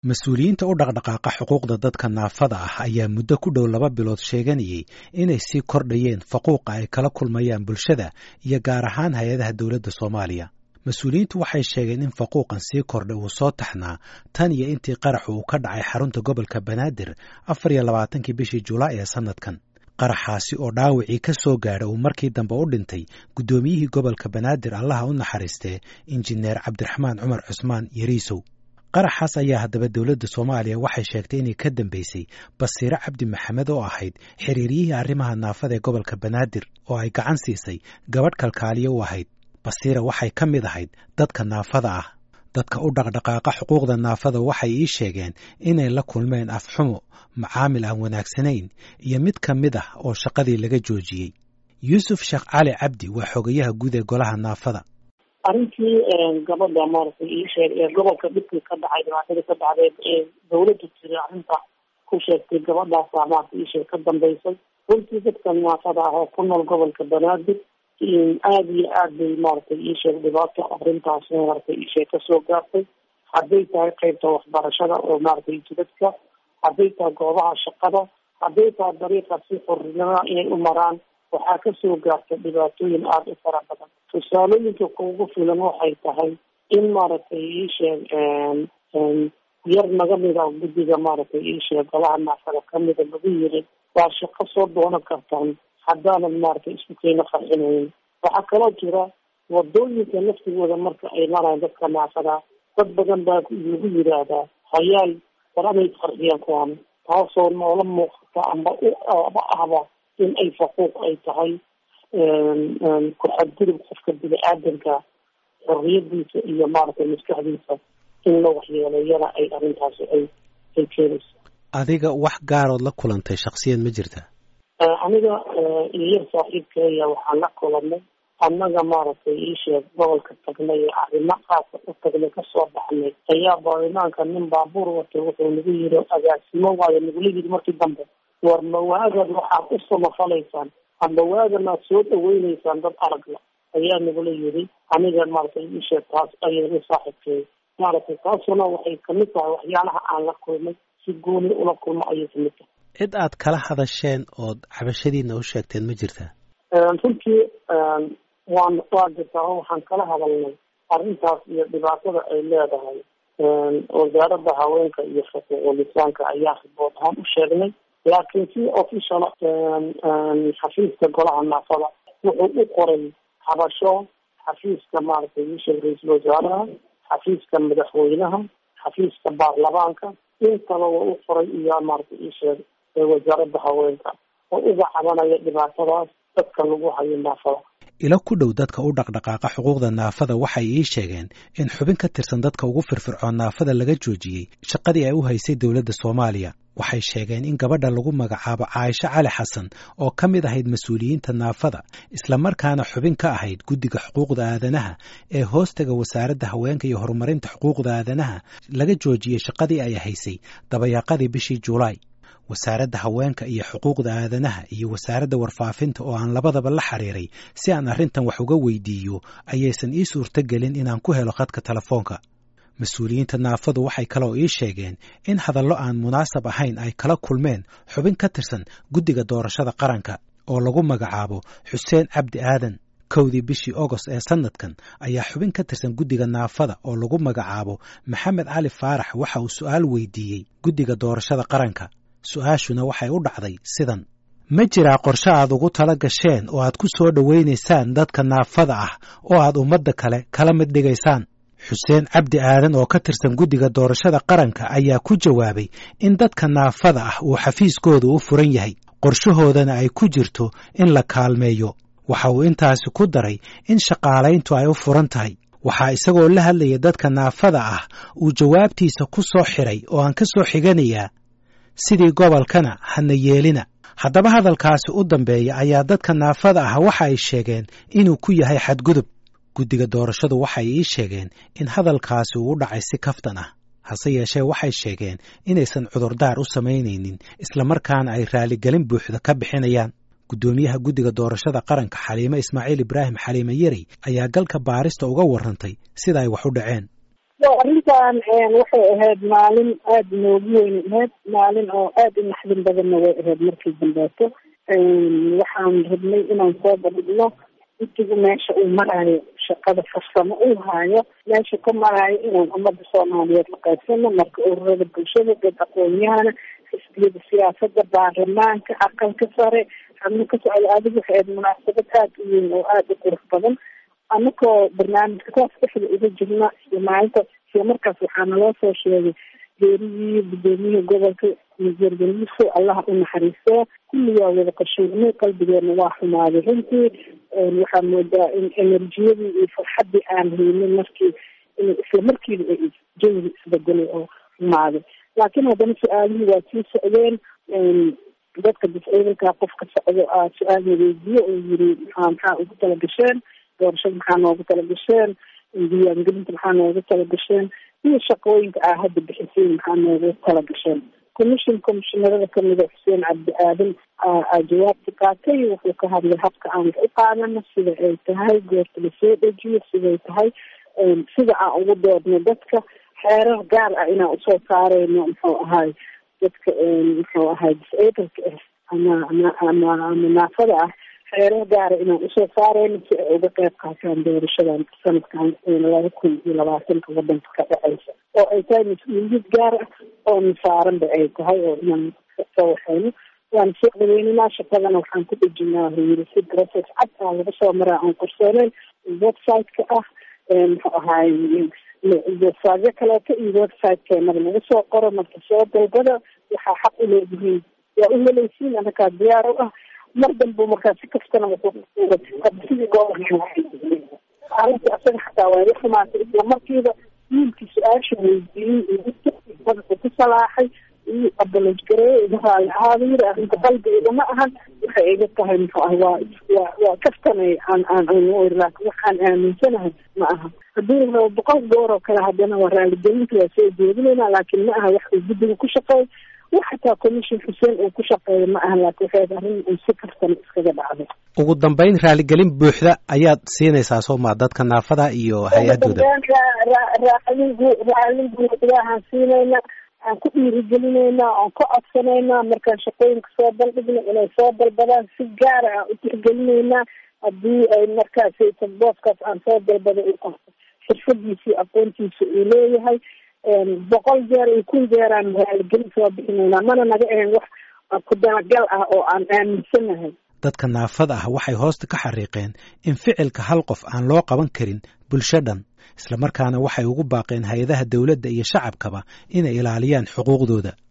mas-uuliyiinta u dhaqdhaqaaqa xuquuqda dadka naafada ah ayaa muddo ku dhow laba bilood sheeganayay inay sii kordhayeen faquuqa ay kala kulmayaan bulshada iyo gaar ahaan hay-adaha dowladda soomaaliya mas-uuliyiintu waxay sheegeen in faquuqan sii kordhay uu soo taxnaa tan iyo intii qaraxu uu ka dhacay xarunta gobolka banaadir afar iyo labaatankii bishii julaay ee sannadkan qaraxaasi oo dhaawacii ka soo gaadha uu markii dambe u dhintay guddoomiyihii gobolka banaadir allaha u naxariistee injineer cabdiraxmaan cumar cusmaan yariisow qaraxaas ayaa haddaba dowladda soomaaliya waxay sheegtay inay ka dambeysay basiire cabdi maxamed oo ahayd xiriiryihii arrimaha naafada ee gobolka banaadir oo ay gacan siisay gabadh kalkaaliyo u ahayd basiira waxay ka mid ahayd dadka naafada ah dadka u dhaqdhaqaaqa xuquuqda naafada waxay ii sheegeen inay la kulmeen afxumo macaamil aan wanaagsanayn iyo mid ka mid ah oo shaqadii laga joojiyey yuusuf sheekh cali cabdi waa xogayaha guud ee golaha naafada arrintii gabadha maaragtay ii sheeg ee gobolka dhibkii ka dhacay dhibaatadii ka dhacday ee dawladda tiri arrinta ku sheegtay gabadhaasaa maarata ii sheeg ka dambeysay runtii dadka naafada ah oo ku nool gobolka banaadir aada iyo aad bay maaragtay ii sheeg dhibaato arrintaas maaragtay ii sheeg kasoo gaartay hadday tahay qeybta waxbarashada oo maaragtay jidadka hadday tahay goobaha shaqada hadday tahay dariiqa si xornimada inay u maraan waxaa kasoo gaartay dhibaatooyin aada u fara badan tusaalooyinka kuugu filan waxay tahay in maaragtay ii sheeg yar naga mida guddiga maaragtay ii sheeg golaha naafada kamida lagu yiri waa shaqo soo doonan kartaan haddaanan maaragtay isku keena qarxinayn waxaa kaloo jira wadooyinka laftigooda marka ay maraan dadka naafada dad badan baa lagu yiraahdaa hayaal war amay qarxiyaan kuwaan taasoo noola muuqata amba uaba ahba in ay faquuq ay tahay ku xadgudub qofka bini-aadanka xorriyadiisa iyo maaragtay maskaxdiisa in la waxyeeleeyana ay arrintaasi ay ay keenayso adiga wax gaarood la kulantay shaksiyan ma jirta aniga iyar saaxiibkeeya waxaan la kulanay annaga maaragtay ii sheeg gobolka tagnay ee arrimo qaasa u tagnay kasoo baxnay ayaa baarlamaanka nin baabuur watay wuxuu nagu yiri agaasimo waayo nagula yiri markii dambe war mawaagan waxaad u samafalaysaan amba waagan aad soo dhaweyneysaan dad aragla ayaa nagula yiri aniga maaragtay ii sheeg taas ayay saaxiibkeeya maaragtay taasuna waxay kamid tahay waxyaalaha aan la kulmay si gooni ula kulmo ayay kamid tahay cid aad kala hadasheen ood cabashadiina u sheegteen ma jirtaa runtii waan waa jirtaa oo waxaan kala hadalnay arrintaas iyo dhibaatada ay leedahay wasaaradda haweenka iyo xuquuqul insaanka ayaa ribood ahaan u sheegnay laakiin si official xafiiska golaha naafada wuxuu u qoray habasho xafiiska maaragtay isheeg ra-iisul wasaaraha xafiiska madaxweynaha xafiiska baarlamaanka intaba waa u qoray iyo maaragtay isheeg wasaaradda haweenka oo uga cabanaya dhibaatadaas dadka lagu hayo naafada ilo ku dhow dadka u dhaqdhaqaaqa xuquuqda naafada waxay ii sheegeen in xubin ka tirsan dadka ugu firfircoon naafada laga joojiyey shaqadii ay u haysay dowladda soomaaliya waxay sheegeen in gabadha lagu magacaabo caaisho cali xasan oo ka mid ahayd mas-uuliyiinta naafada islamarkaana xubin ka ahayd guddiga xuquuqda aadanaha ee hoostaga wasaaradda haweenka iyo horumarinta xuquuqda aadanaha laga joojiyey shaqadii ay haysay dabayaaqadii bishii julaay wasaaradda haweenka iyo xuquuqda aadanaha iyo wasaaradda warfaafinta oo aan labadaba la xiriiray si aan arrintan wax uga weydiiyo ayaysan ii suurto gelin inaan ku helo khadka telefoonka mas-uuliyiinta naafadu waxay kaloo ii sheegeen in hadallo aan munaasab ahayn ay kala kulmeen xubin ka tirsan guddiga doorashada qaranka oo lagu magacaabo xuseen cabdi aadan kowdii bishii ogost ee sannadkan ayaa xubin ka tirsan guddiga naafada oo lagu magacaabo maxamed cali faarax waxa uu su'aal weydiiyey guddiga doorashada qaranka su-aashuna waxay u dhacday sidan ma jiraa qorshe aad ugu tala gasheen oo aad ku soo dhowaynaysaan dadka naafada ah oo aad ummadda kale kala mid dhigaysaan xuseen cabdi aadan oo ka tirsan guddiga doorashada qaranka ayaa ku jawaabay in dadka naafada ah uu xafiiskooda u furan yahay qorshahoodana ay ku jirto in la kaalmeeyo waxa uu intaasi ku daray in shaqaalayntu ay u furan tahay waxaa isagoo la hadlaya dadka naafada ah uu jawaabtiisa ku soo xiray oo aan ka soo xiganayaa sidii gobolkana hana yeelina haddaba hadalkaasi u dambeeya ayaa dadka naafada ah waxa ay sheegeen inuu ku yahay xadgudub guddiga doorashadu waxay ii sheegeen in hadalkaasi uu u dhacay si kaftan ah hase yeeshee waxay sheegeen inaysan cudurdaar u samaynaynin islamarkaana ay raaligelin buuxda ka bixinayaan guddoomiyaha guddiga doorashada qaranka xaliime ismaaciil ibraahim xaliime yeri ayaa galka baarista uga warrantay sida ay wax u dhaceen arrintan waxay ahayd maalin aada noogu weyn ahayd maalin oo aada u naxdin badanna way ahayd markii dambeeto waxaan rabnay inaan soo badhigno intigu meesha uu maraayo shaqada farsamo uu haayo meesha ka maraayo inaan ummadda soomaaliyeed la qaybsano marka ururada bulshada dad aqoon-yahana xisbiyada siyaasada baarlamaanka aqalka sare xubno ka socda adigu waxay ahayd munaasabad aada u weyn oo aada u qurux badan anakoo barnaamijka kaas dhexda uga jirna iyo maalintaas isla markaas waxaa naloo soo sheegay geerigii gudoomiyihii gobolka mijeergaliso allaha u naxariistee kulli waa wada qashuurnay qalbigeena waa xumaaday runtii waxaa moodaa in enerjiyadii iyo farxaddii aan haynin markii isla markiiba ay jawiga isbedelay oo xumaaday laakiin haddana su-aalihii waa sii socdeen dadka disciidanka qofka socdo aa su-aal weydiiye oo yiri maxaa maxaa ugu tala gasheen doorashada maxaa noogu tala gasheen diiwaangelinta maxaa noogu tala gasheen iyo shaqooyinka aa hadda bixiseen maxaa noogu tala gasheen commission commishinarada kamida xuseen cabdi aadan aa jawaabta qaatay wuxuu ka hadlay habka aan wax u qaadano sida ay tahay goorta lasoo dejiyo siday tahay sida aan ugu doodno dadka xeerar gaar ah inaan usoo saareyno muxuu ahay dadka muxuu ahay disableka ah ama ama ama ama naafada ah xeerar gaara inaan usoo saareyno si ay uga qeyb qaataan doorashadan sanadkan laba kun iyo labaatanka wadanka ka dhaceysa oo ay tahay mas-uuliyad gaar ah oo nasaaranba ay tahay oo inaan soo waxeyno waan soo dhaweyninaa shaqadana waxaan ku dhejinaa yiri si process cad aa laga soo maraa aan qorsooneyn website-ka ah muxuu ahaay websiteyo kaleeto iyo website-keenada lagu soo qoro marka soo dalbada waxaa xaq u leedihiin waa u helaysiin anakaa diyaar u ah mar dambu markaa si kastana sidii gobolka asaga xataa waa iga xumaatay isla markiiba wiilkii su-aasha weydiiyey madaxu ku salaaxay iyo abaloj gareeye iga raali ahaada yiri arrinta qalbigeeda ma ahan waxay iga tahay muxuu ah waa waa waa kaftanay aan aan laakin waxaan aaminsanahay ma aha haddii rabo boqol goor oo kale haddana waa raaligelinta waa soo jeedinayna laakiin ma aha wax uu guddiga ku shaqeey wax xataa commission xuseen uu ku shaqeeya ma aha laakin waxay arrin uu si kastana iskaga dhacday ugu dambeyn raaligelin buuxda ayaad siinaysaa soo maa dadka naafada iyo hay-adooda raalin raalin buuxdahaan siinayna aan ku dhiirigelinayna aan ka codsanaynaa markaan shaqooyinka soo bandhigna inay soo dalbadaan si gaara aan u tixgelinaynaa haddii ay markaas booskaas aan soo dalbada u qabto xirfadiisii aqoontiisa uu leeyahay boqol jeer iyo kun jeeraan raaligelin soo bixinaynaa mana naga ahayn wax ku dalagal ah oo aan aaminsanahay dadka naafada ah waxay hoosta ka xariiqeen in ficilka hal qof aan loo qaban karin bulsho dhan islamarkaana waxay ugu baaqeen hay-adaha dowladda iyo shacabkaba inay ilaaliyaan xuquuqdooda